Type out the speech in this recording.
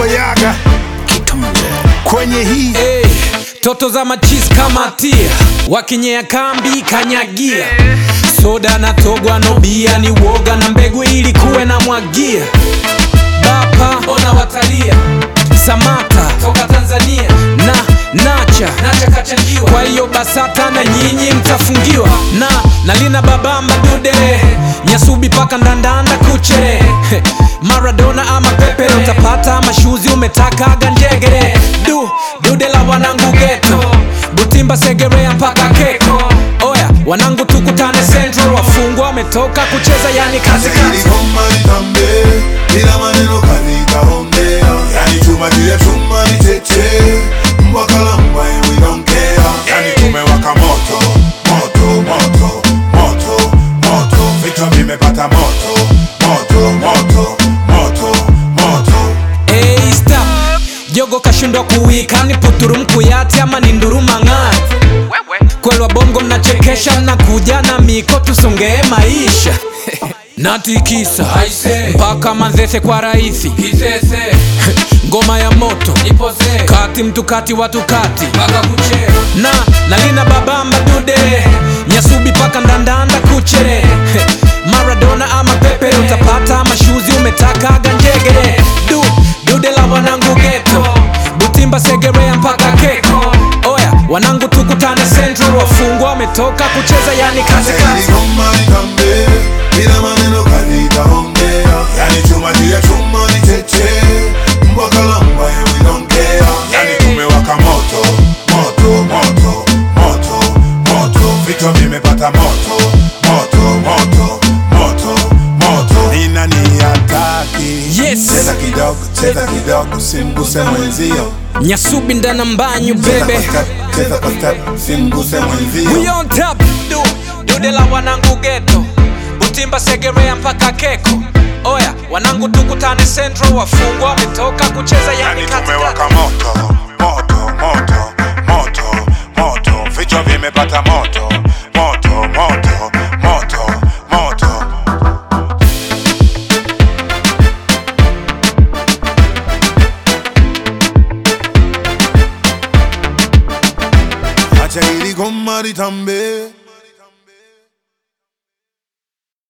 Baba Yaga kwenye hii Hey, toto za machis kama tia wakinyea kambi kanyagia soda na togwa no bia ni woga na mbegu ili kuwe na mwagia bapa ona watalia samata toka tanzania na nacha nacha kachangiwa kwa hiyo basata na nyinyi mtafungiwa na nalina babamba dude nyasubi paka ndandanda kuche maradona ama pepe utapata mashuzi umetakaga njegere du dude la wanangu geto butimba segerea mpaka keko oya wanangu tukutane central wafungwa wametoka kucheza yani kazi kazi Goma litambe bila maneno kalitaongea, yani chuma juu ya chuma ni tete, mbwa kala mbwa and we don't care, yani tumewaka moto moto moto moto moto, vichwa vimepata moto moto moto moto moto. Hey, stop jogo kashindwa kuwika ni puturu mkuyati ama ni nduruma ng'ati kwelwa bongo mnachekesha mnakuja na miko tusongee maisha natikisa mpaka manzese kwa rahisi ngoma ya moto kati mtu kati watu kati na nalina babamba dude nyasubi paka ndandanda kuche maradona ama pepe utapata mashuzi umetakaga njegere du dude la wanangu geto butimba segerea mpaka keko oya wanangu tukutane central wafungwa wametoka kucheza yani kazi Yani kazi goma litambe bila maneno kalitaongea, yani chuma juu ya chuma ni tete, mbwa kala mbwa and we don't care, yani tumewaka moto moto moto moto moto, vichwa vimepata moto moto moto moto moto. Ni nani hataki? Yes. Cheza kidogo, cheza kidogo, simguse mwenzio. nyasubi ndana mbanyu Cheza bebe kwa step, cheza kwa step, simguse mwenzio. We on top du dude la wanangu geto butimba segerea mpaka keko oya wanangu tukutane central wafungwa wametoka kucheza yani Yani kazi tumewaka moto moto moto moto moto, vichwa vimepata moto moto moto moto moto. Acha hili goma litambe